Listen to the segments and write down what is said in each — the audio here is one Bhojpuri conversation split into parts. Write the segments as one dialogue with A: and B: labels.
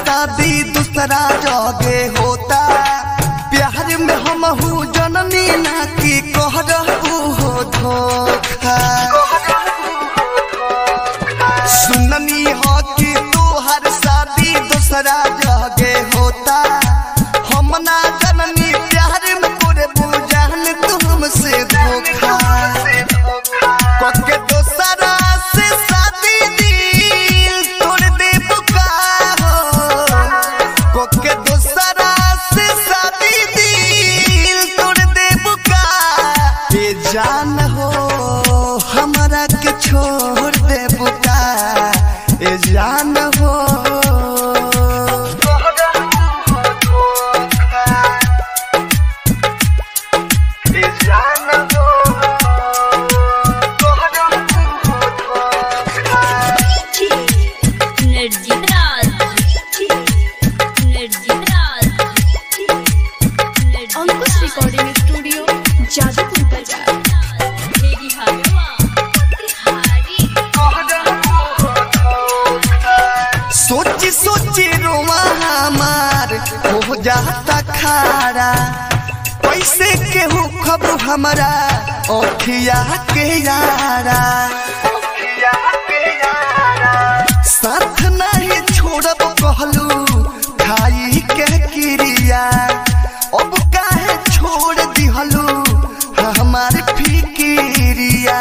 A: शादी दूसरा जगे होता प्यार में हम हूँ जननी ना की कह रहू हो धोखा सुननी हो कि तोहर शादी दूसरा जगे होता हम ना जननी प्यार में तोरे बुझान तुमसे धोखा कके दोसरा से शादी दिल तोड़ दे बुकारो कके दोसरा से शादी दिल तोड़ दे बुका ये जान हो हमरा के छोड़ दे बुका ये जान हो ये जान हो
B: energy Raj energy Raj
C: Ankush recording studio Jadupur बाजार
B: मेरी हवा तिहारी
A: सोची सोची रोमा हमार हो जाता खारा पैसे के हो खबर हमारा ओखिया के यारा साथ नहीं छोड़ब कहलू खाई के क्रिया अब काहे छोड़ दिहलू हमार फिकिरिया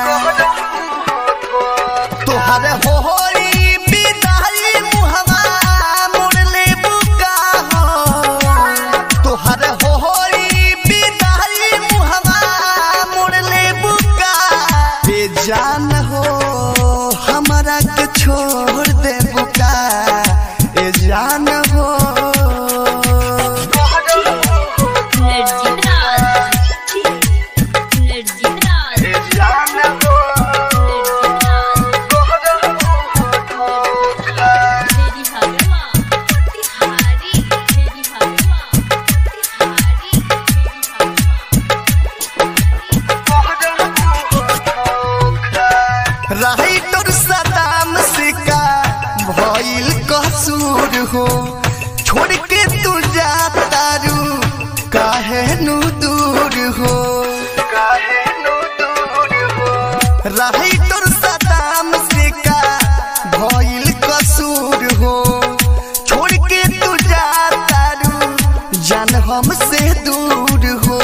A: तोहर होरी बिदाई मुहवा मोड़ ले बुका हो तोहर होरी बिदाई मुहवा मोड़ ले बुका बेजान हो हमरा के छोड़ दे बुका ए जान हो
B: एनर्जी राज एनर्जी राज
A: ए जान हो
B: मेरी हवा तिहारी मेरी हवा तिहारी मेरी
A: राइटर सदाम से का भइल कसूर हो छोड़ के तू जाता रू काहे नु दूर हो राइटर सदाम से का भइल कसूर हो छोड़ के तू जाता रू जान हमसे दूर हो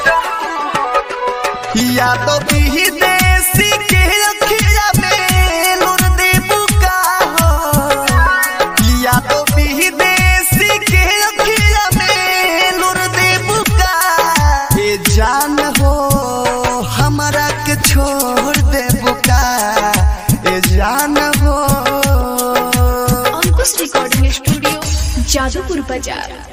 A: यादव विदेशी के अखिया में लुर दे बुका हो यादव विदेशी के अखिया में लुर दे बुका ये जान हो हमरा के छोड़ दे बुका ये जान हो
C: अंकुश रिकॉर्डिंग स्टूडियो जादूपुर बाजार